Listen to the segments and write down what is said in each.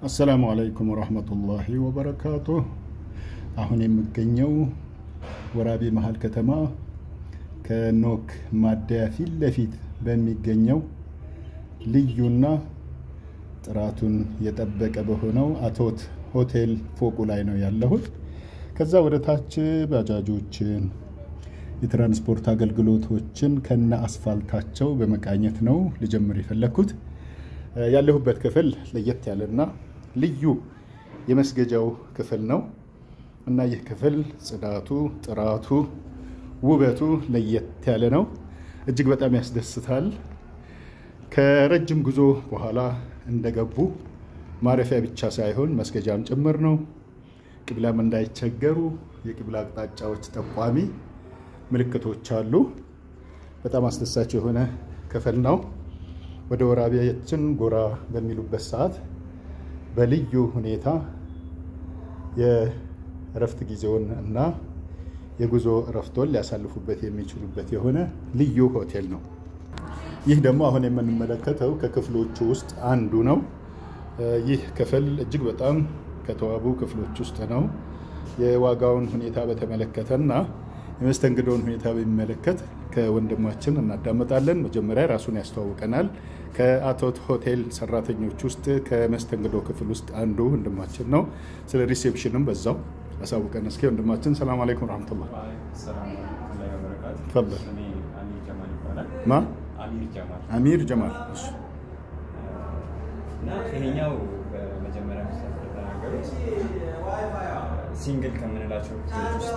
አሰላሙ አለይኩም ወረህመቱላሂ ወበረካቱ። አሁን የምገኘው ወራቤ መሀል ከተማ ከኖክ ማደያ ፊት ለፊት በሚገኘው ልዩና ጥራቱን የጠበቀ በሆነው አቶት ሆቴል ፎቁ ላይ ነው ያለሁት። ከዛ ወደ ታች ባጃጆችን፣ የትራንስፖርት አገልግሎቶችን ከነ አስፋልታቸው በመቃኘት ነው ልጀምር የፈለግኩት። ያለሁበት ክፍል ለየት ያለና ልዩ የመስገጃው ክፍል ነው እና ይህ ክፍል ጽዳቱ፣ ጥራቱ፣ ውበቱ ለየት ያለ ነው። እጅግ በጣም ያስደስታል። ከረጅም ጉዞ በኋላ እንደገቡ ማረፊያ ብቻ ሳይሆን መስገጃም ጭምር ነው። ቂብላም እንዳይቸገሩ የቂብላ አቅጣጫዎች ጠቋሚ ምልክቶች አሉ። በጣም አስደሳች የሆነ ክፍል ነው። ወደ ወራቤያችን ጎራ በሚሉበት ሰዓት በልዩ ሁኔታ የእረፍት ጊዜውን እና የጉዞ እረፍቶን ሊያሳልፉበት የሚችሉበት የሆነ ልዩ ሆቴል ነው። ይህ ደግሞ አሁን የምንመለከተው ከክፍሎቹ ውስጥ አንዱ ነው። ይህ ክፍል እጅግ በጣም ከተዋቡ ክፍሎች ውስጥ ነው። የዋጋውን ሁኔታ በተመለከተና የመስተንግዶውን ሁኔታ በሚመለከት ከወንድማችን እናዳመጣለን። መጀመሪያ ራሱን ያስተዋውቀናል። ከአቶት ሆቴል ሰራተኞች ውስጥ ከመስተንግዶ ክፍል ውስጥ አንዱ ወንድማችን ነው። ስለ ሪሴፕሽንም በዛው አሳውቀን እስኪ ወንድማችን። ሰላም አለይኩም ረመቱላ ማ አሚር ጀማል እና ይሄኛው በመጀመሪያ ተናገሩት ሲንግል ከምንላቸው ክፍሎች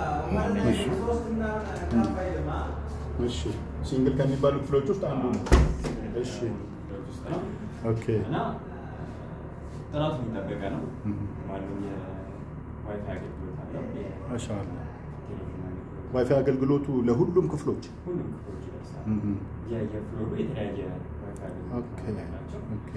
እሺ፣ ሲንግል ከሚባሉ ክፍሎች ውስጥ አንዱ ነው። እሺ፣ ኦኬ። እና ጥራቱ የሚጠበቀ ነው። ማንም የዋይፋይ አገልግሎት አለው። ማሻአላ ቴሌቪዥን አገልግሎት ዋይፋይ አገልግሎቱ ለሁሉም ክፍሎች ሁሉም ክፍሎች ይደርሳል። እም፣ የየፍሎሩ የተለያየ ዋይፋይ ኦኬ አገልግሎት አላቸው። ኦኬ።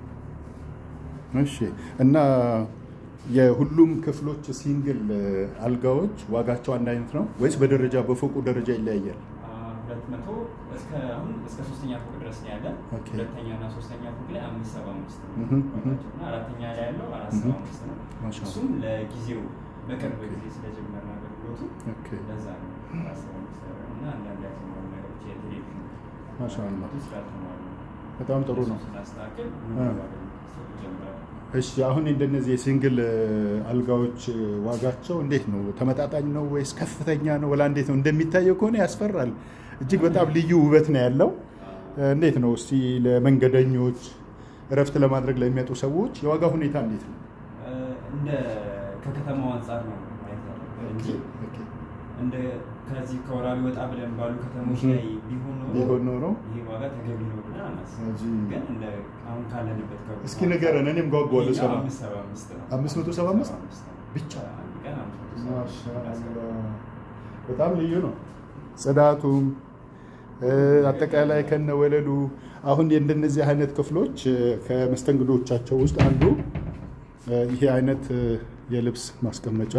እሺ እና የሁሉም ክፍሎች ሲንግል አልጋዎች ዋጋቸው አንድ አይነት ነው ወይስ በደረጃ በፎቁ ደረጃ ይለያያል? ሁለት መቶ እስከ አሁን እስከ ሶስተኛ ፎቅ ድረስ ነው ያለን። ኦኬ። ሁለተኛ እና ሶስተኛ ፎቅ ላይ አምስት ሰባ አምስት ነው እህም፣ እህም። እና አራተኛ ላይ ያለው አራት ሰባ አምስት ነው። ማሻአላ። እሱም ለጊዜው በቅርብ ጊዜ ስለጀመርን አገልግሎቱ ኦኬ ለዛ ነው አራት ሰባ አምስት ያደረገው እና አንዳንድ ያልተሟሉ ነገሮች የቴሌቪዥን ማሻአላ አገልግሎቱ ስላልተሟሉ ነው። በጣም ጥሩ ነው። እሱን ስናስተካክል እ። ሙሉ አገልግሎት መስጠት ይጀምራል። እሺ አሁን እንደነዚህ የሲንግል አልጋዎች ዋጋቸው እንዴት ነው? ተመጣጣኝ ነው ወይስ ከፍተኛ ነው? ወላ እንዴት ነው? እንደሚታየው ከሆነ ያስፈራል። እጅግ በጣም ልዩ ውበት ነው ያለው። እንዴት ነው እስቲ ለመንገደኞች እረፍት ለማድረግ ለሚመጡ ሰዎች የዋጋ ሁኔታ እንዴት ነው? እ፣ እንደ ከከተማው አንጻር ነው ማየት ያለብን እንጂ ኦኬ። እንደ ከዚህ ከወራቢ ወጣ ብለን ባሉ ከተሞች እህ። ላይ ቢሆን ኖሮ ቢሆን ኖሮ ይሄ ዋጋ ተገቢ ነው ብለን አናስብም። እዚህ- ግን እንደ አሁን ካለንበት ከቦታው እስኪ ንገረን፣ እኔም ጓጓለሁ ይሄኛው ሰማ። አምስት ሰባ አምስት ነው። አምስት መቶ ሰባ አምስት? አምስት ነው። ብቻ? አንድ ቀን አምስት መቶ ሰባ አምስት ማሻአላ በጣም ልዩ ነው። ጽዳቱም እ፣ አጠቃላይ ከነ ወለሉ አሁን እንደነዚህ አይነት ክፍሎች እ፣ ከመስተንግዶቻቸው ውስጥ አንዱ እ፣ ይሄ አይነት እ፣ የልብስ ማስቀመጫ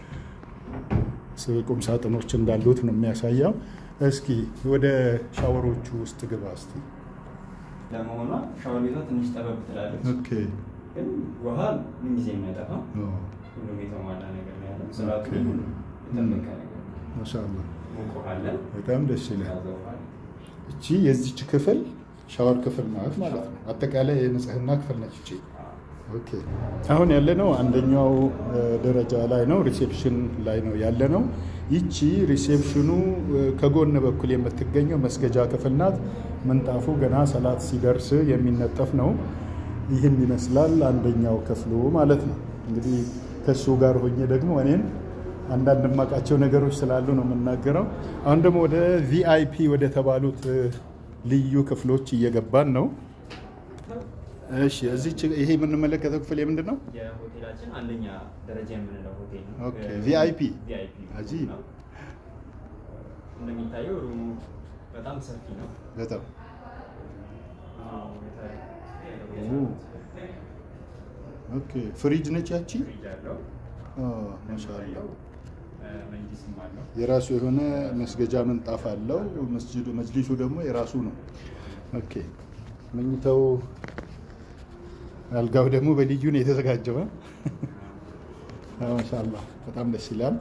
ስ- ቁም ሳጥኖች እንዳሉት ነው የሚያሳየው። እስኪ ወደ ሻወሮቹ ውስጥ ግባ እስቲ። ለመሆኗ ሻወር ቤቷ ትንሽ ጠበብ ትላለች፣ ኦኬ ግን ውሃ ምንጊዜ የማይጠፋው ኦ፣ ሁሉም የተሟላ ነገር ነው ያለው። ጽዳቱ ኦኬ። ሁሉም የጠበቀ ነገር ነው። ማሻአላ ሙቅ ውሃ አለን፣ በጣም ደስ ይላል። ቀዝቃዛ ውሃ አለን። እቺ የዚች ክፍል ሻወር ክፍል ናት ማለት ነው። አጠቃላይ የንጽህና ክፍል ነች እቺ። ኦኬ አሁን ያለነው አንደኛው እ፣ ደረጃ ላይ ነው፣ ሪሴፕሽን ላይ ነው ያለነው። ይቺ ሪሴፕሽኑ እ፣ ከጎን በኩል የምትገኘው መስገጃ ክፍል ናት። ምንጣፉ ገና ሰላት ሲደርስ የሚነጠፍ ነው። ይህን ይመስላል አንደኛው ክፍሉ ማለት ነው። እንግዲህ ከሱ ጋር ሆኜ ደግሞ እኔን አንዳንድ የማውቃቸው ነገሮች ስላሉ ነው የምናገረው። አሁን ደግሞ ወደ ቪአይፒ ወደ ተባሉት እ፣ ልዩ ክፍሎች እየገባን ነው። እሺ እዚች ይሄ የምንመለከተው ክፍል የምንድን ነው? የሆቴላችን አንደኛ ደረጃ የምንለው ሆቴል ነው። ኦኬ፣ ቪአይፒ ቪአይፒ አጂብ። ነው። እንደሚታየው ሩሙ በጣም ሰፊ ነው። በጣም ብዙ ኦኬ። ፍሪጅ ነች ያቺ። ፍሪጅ አለው፣ ኦ፣ ማሻአላ መጅሊስም አለው። የራሱ የሆነ መስገጃ ምንጣፍ አለው። መስጂዱ መጅሊሱ ደግሞ የራሱ ነው። ኦኬ መኝታው አልጋው ደግሞ በልዩ ነው የተዘጋጀው። ማሻአላ በጣም ደስ ይላል፣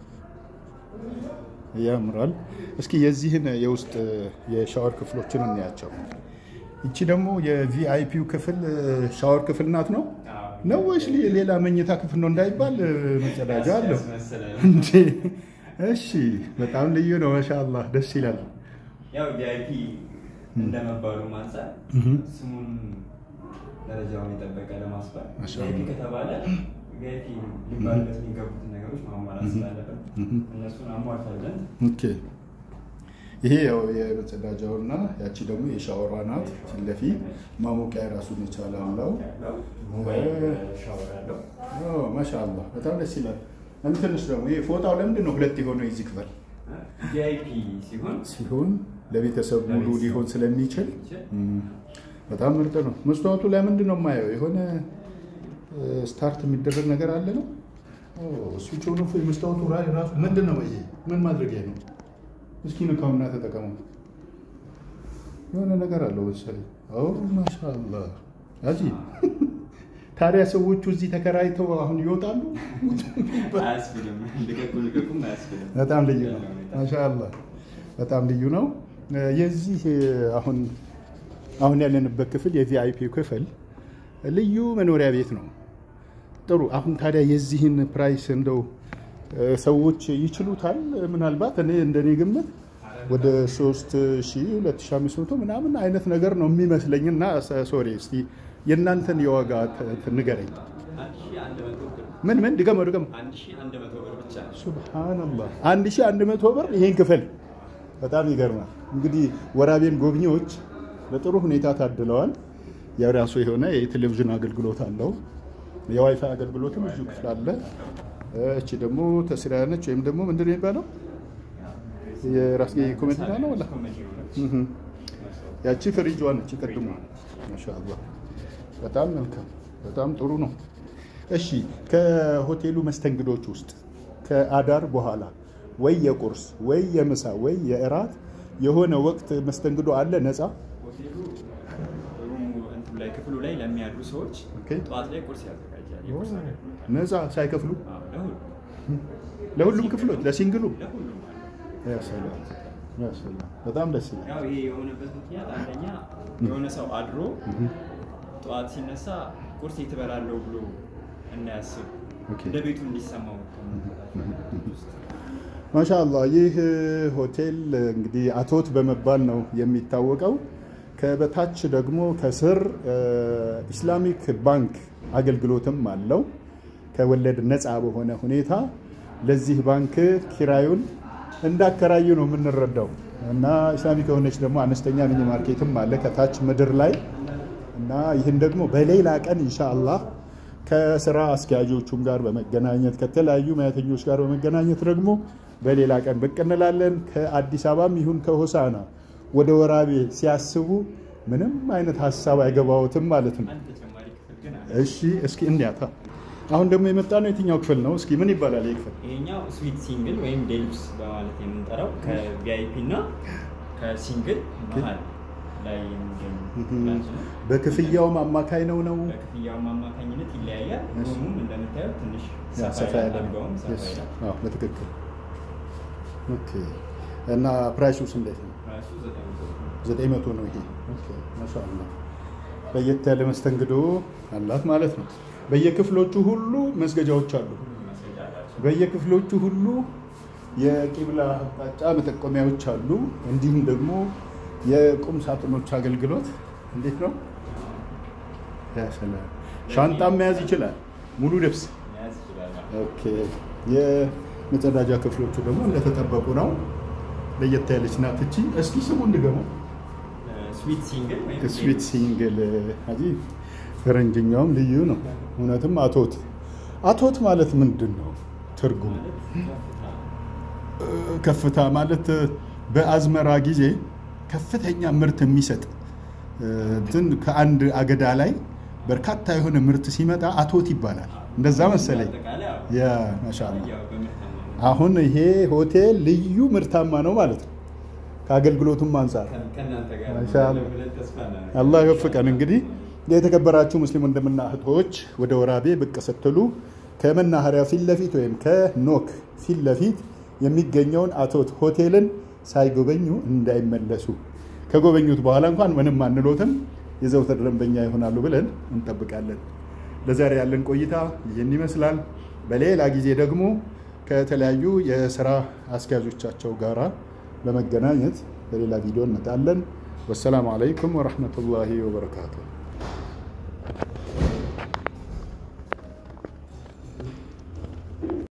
ያምራል። እስኪ የዚህን የውስጥ የሻወር ክፍሎችን እንያቸው። ይቺ ደግሞ የቪአይፒው ክፍል ሻወር ክፍል ናት ነው ነው ወይስ ሌላ መኝታ ክፍል ነው እንዳይባል መጸዳጃ አለው እንዴ? እሺ፣ በጣም ልዩ ነው። ማሻአላ ደስ ይላል። ያው ቪአይፒ እንደመባሉ አንጻር ስሙን ደረጃውን የጠበቀ ለማስባል ማሻአላ። ቪአይፒ ከተባለ ቪአይፒ ሊባልበት የሚገቡትን ነገሮች ማሟላት ስላለበት እነሱን አሟልታለን። ኦኬ ይሄ ያው የመጸዳጃውና ያቺ ደግሞ የሻወሯ ናት። ፊት ለፊት ማሞቂያ የራሱን የቻለ አለው። ያለው ሞባይል ሻወር ያለው ማሻአላ በጣም ደስ ይላል። እንትንስ ደግሞ ይሄ ፎጣው ለምንድን ነው ሁለት የሆነው የዚህ ክፍል ቪአይፒ ሲሆን ሲሆን ለቤተሰብ ሙሉ ሊሆን ስለሚችል እም፣ በጣም ምርጥ ነው። መስተዋቱ ላይ ምንድን ነው የማየው? የሆነ ስታርት የሚደረግ ነገር አለ ነው ስዊች ሆኖ የመስተዋቱ ራ- ራሱ ምንድን ነው ይሄ? ምን ማድረጊያ ነው? እስኪ ንካውና ተጠቀሙ። የሆነ ነገር አለው መሰለኝ። ኦ ማሻአላ አጂ ታዲያ ሰዎቹ እዚህ ተከራይተው አሁን ይወጣሉ? አያስብልም። ልቀቁ ልቀቁም አያስብልም። በጣም ልዩ ነው። ማሻአላ በጣም ልዩ ነው። የዚህ አሁን አሁን ያለንበት ክፍል የቪአይፒ ክፍል ልዩ መኖሪያ ቤት ነው። ጥሩ። አሁን ታዲያ የዚህን ፕራይስ እንደው እ፣ ሰዎች ይችሉታል? ምናልባት እኔ እንደኔ ግምት ወደ 3000 2500 ምናምን አይነት ነገር ነው የሚመስለኝ እና ሶሪ እስቲ የእናንተን የዋጋ ተ- ተ- ንገረኝ። አንድ ሺህ አንድ መቶ ብር ምን ምን ድገመው ድገመው አንድ ሺህ አንድ መቶ ብር ብቻ ነው። ሱብሃንአላህ 1100 ብር ይሄን ክፍል በጣም ይገርማል። እንግዲህ ወራቤን ጎብኚዎች በጥሩ ሁኔታ ታድለዋል። የራሱ የሆነ የቴሌቪዥን አገልግሎት አለው። የዋይፋይ አገልግሎትም እዚሁ ክፍል አለ። እቺ ደግሞ ተስሪያ ነች ወይም ደግሞ ምንድን ነው የሚባለው የራስጌ ኮሜዲና ነው ወላ ኮሜዲ ሆነች። እህ። ያቺ ፍሪጇ ነች ቅድሙ። ማሻአላህ በጣም መልካም በጣም ጥሩ ነው። እሺ ከሆቴሉ መስተንግዶች ውስጥ ከአዳር በኋላ ወይ የቁርስ ወይ የምሳ ወይ የእራት የሆነ ወቅት መስተንግዶ አለ ነፃ? ሆቴሉ ሩሙ እንትኑ ላይ ክፍሉ ላይ ለሚያድሩ ሰዎች ኦኬ። ጠዋት ላይ ቁርስ ያዘጋጃል። የቁርስ አገልግሎት ነፃ ሳይከፍሉ አዎ፣ ለሁሉም ለሁሉም ክፍሎች ለሲንግሉ? ለሁሉም አለ። ያ ሰላም ያ ሰላም በጣም ደስ ይላል። ያው ይሄ የሆነበት ምክንያት አንደኛ የሆነ ሰው አድሮ ጠዋት ሲነሳ ቁርስ ትበላለሁ ብሎ እንዳያስብ ኦኬ። እንደ ቤቱ እንዲሰማው ውስጥ ማሻአላህ ይህ ሆቴል እንግዲህ አቶት በመባል ነው የሚታወቀው። ከበታች ደግሞ ከስር እ፣ ኢስላሚክ ባንክ አገልግሎትም አለው። ከወለድ ነፃ በሆነ ሁኔታ ለዚህ ባንክ ኪራዩን እንዳከራዩ ነው የምንረዳው እና ኢስላሚክ የሆነች ደግሞ አነስተኛ ሚኒ ማርኬትም አለ ከታች ምድር ላይ እና ይህን ደግሞ በሌላ ቀን ኢንሻአላህ ከስራ አስኪያጆቹም ጋር በመገናኘት ከተለያዩ ሙያተኞች ጋር በመገናኘት ደግሞ በሌላ ቀን ብቅ እንላለን። ከአዲስ አበባም ይሁን ከሆሳና ወደ ወራቤ ሲያስቡ ምንም አይነት ሀሳብ አይገባዎትም ማለት ነው። አንድ ተጨማሪ ክፍል ግን አለ። እሺ እስኪ እንያታ። አሁን ደግሞ የመጣ ነው የትኛው ክፍል ነው? እስኪ ምን ይባላል ይህ ክፍል? ይሄኛው ስዊት ሲንግል ወይም ዴሉክስ በማለት የምንጠራው ከቪአይፒ እና ከሲንግል መሀል ላይ የሚገኝ ብራንች ነው። በክፍያውም አማካይ ነው ነው በክፍያውም አማካኝነት ይለያያል። እሺ። ሩሙም እንደምታዩት ትንሽ ያ ሰፋ ሰፋ ይላል፣ ያለ ነው። አልጋውም ሰፋ Yes. ይላል። አዎ፣ በትክክል ኦኬ። እና ፕራይሱስ እንዴት ነው? ራሱ ዘጠኝ መቶ ብር ነው። ዘጠኝ መቶ ነው ይሄ። ኦኬ ማሻአላ ለየት ያለ መስተንግዶ አላት ማለት ነው። በየክፍሎቹ ሁሉ መስገጃዎች አሉ። ሁሉም ማስረጃ አላቸው። በየክፍሎቹ ሁሉ የቂብላ አቅጣጫ መጠቆሚያዎች አሉ። እንዲሁም ደግሞ የቁም ሳጥኖች አገልግሎት እንዴት ነው? ያ ሰላም። ሻንጣም መያዝ ይችላል። ሙሉ ልብስ መያዝ ይችላል። ኦኬ የመጸዳጃ ክፍሎቹ ደግሞ እንደተጠበቁ ነው። ለየት ያለች ናት እቺ። እስኪ ስሙን ድገመው። ስዊት ሲንግል ወይም ስዊት ሲንግል አጂ ፈረንጅኛውም ልዩ ነው። እውነትም አቶት አቶት ማለት ምንድን ነው ትርጉሙ? እ፣ ከፍታ ማለት በአዝመራ ጊዜ ከፍተኛ ምርት የሚሰጥ እ፣ እንትን ከአንድ አገዳ ላይ በርካታ የሆነ ምርት ሲመጣ አቶት ይባላል። እንደዛ መሰለኝ። አጠቃላይ ያው ያ ማሻአላ ያው በምርታማ አሁን ይሄ ሆቴል ልዩ ምርታማ ነው ማለት ነው ከአገልግሎቱም አንጻር ከእናንተ ጋር ማሻአላ። ብለን ተስፋ እናደርጋለን። አላህ ይወፍቀን። እንግዲህ የተከበራችሁ ሙስሊም ወንድምና እህቶች ወደ ወራቤ ብቅ ስትሉ ከመናኸሪያ ፊት ለፊት ወይም ከኖክ ፊት ለፊት የሚገኘውን አቶት ሆቴልን ሳይጎበኙ እንዳይመለሱ። ከጎበኙት በኋላ እንኳን ምንም አንሎትም፣ የዘውትር ደንበኛ ይሆናሉ ብለን እንጠብቃለን። ለዛሬ ያለን ቆይታ ይህን ይመስላል። በሌላ ጊዜ ደግሞ ከተለያዩ የስራ አስኪያጆቻቸው ጋራ በመገናኘት በሌላ ቪዲዮ እንመጣለን። ወሰላሙ አለይኩም ወረሕመቱላሂ ወበረካቱሁ።